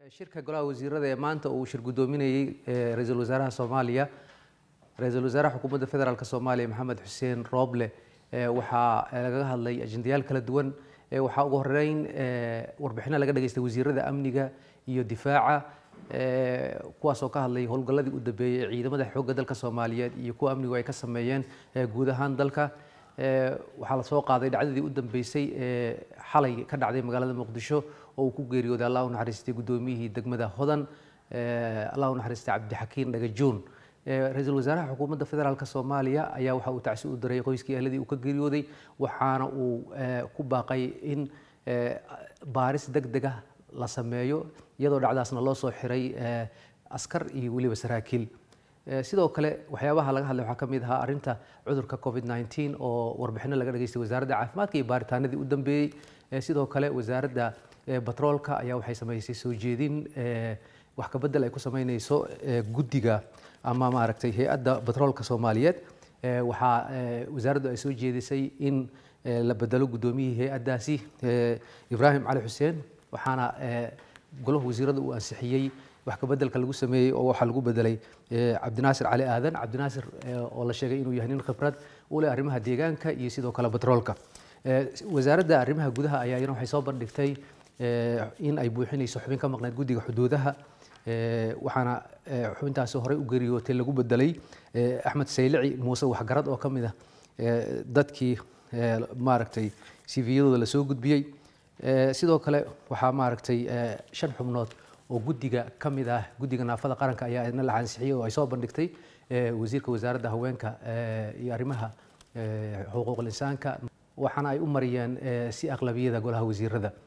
shirka golaha wasiirada ee maanta uu shir guddoominayey ra-iisul wasaaraha soomaaliya ra-iisul wasaaraha xukuumadda federaalk soomaaliya maxamed xuseen rooble waxaa lagaga hadlay ajendayaal kala duwan waxaa ugu horeyn warbixino laga dhageystay wasiirada amniga iyo difaaca kuwaasoo ka hadlay howlgalladii u dambeeyey ee ciidamada xoogga dalka soomaaliyeed iyo kuwa amnigu ay ka sameeyeen guud ahaan dalka waxaa lasoo qaaday dhacdadii u dambeysay ee xalay ka dhacday magaalada muqdisho oo uu ku geeriyooday allah u naxariistay guddoomiyihii degmada hodan allah u naxariistay cabdixakiin dhagajoon ra-iisul wasaaraha xukuumadda federaalk soomaaliya ayaa waxa uu tacsi u diray qoyskii ahladii uu ka geeriyooday waxaana uu ku baaqay in baaris deg deg ah la sameeyo iyadoo dhacdaasna loo soo xiray askar iyo weliba saraakiil sidoo kale waxyaabaha laga hadlay waxaa ka mid ahaa arrinta cudurka covid 19 oo warbixino laga dhageystay wasaaradda caafimaadka iyo baaritaanadii u dambeeyey sidoo kale wasaaradda batroolka ayaa waxay samaysay soo jeedin wax ka bedel ay ku sameyneyso guddiga ama maaragtay hay-adda batroolka soomaaliyeed waxaa wasaaraddu ay soo jeedisay in la bedelo guddoomiyihii hay-addaasi ibraahim cali xuseen waxaana golaha wasiirada uu ansixiyey wax ka bedelka lagu sameeyey oo waxaa lagu bedelay cabdinaasir cali aadan cabdinaasir oo la sheegay inuu yahay nin khibrad u leh arrimaha deegaanka iyo sidoo kale batroolka wasaaradda arrimaha gudaha ayaa iyana waxay soo bandhigtay in ay buuxinayso xubin ka maqnayd guddiga xuduudaha waxaana xubintaasi horey u geeriyootay lagu bedelay axmed saylici muuse waxgarad oo ka mid ah dadkii maaragtay cviyadooda lasoo gudbiyey sidoo kale waxaa maaragtay shan xubnood oo guddiga ka mid ah guddiga naafada qaranka ayaa idna la ansixiyey oo ay soo bandhigtay wasiirka wasaaradda haweenka iyo arrimaha xuquuqul insaanka waxaana ay u mariyeen si aqlabiyada golaha wasiirada